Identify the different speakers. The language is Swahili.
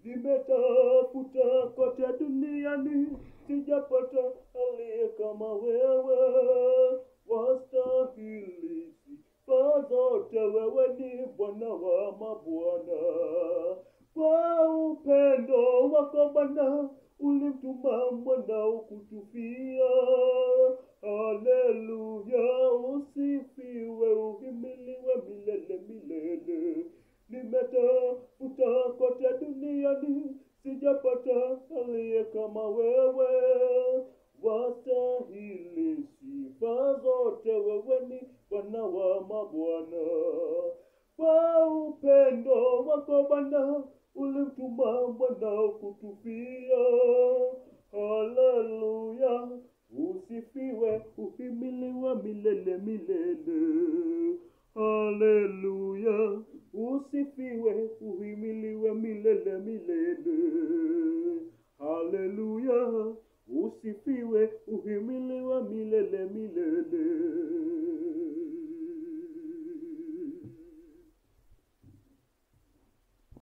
Speaker 1: nimetafuta kote duniani sijapata aliye kama wewe wastahili sifa zote wewe ni bwana wa mabwana kwa upendo wako bwana ulimtuma mwanao kutufia haleluya usifiwe uhimiliwe milele milele nimetafuta kote duniani sijapata aliye kama wewe wastahili sifa zote wewe ni bwana wa mabwana kwa upendo wako bwana ulimtuma mwanao kutufia haleluya usifiwe uhimiliwe milele milele haleluya usifiwe uhimiliwe milele milele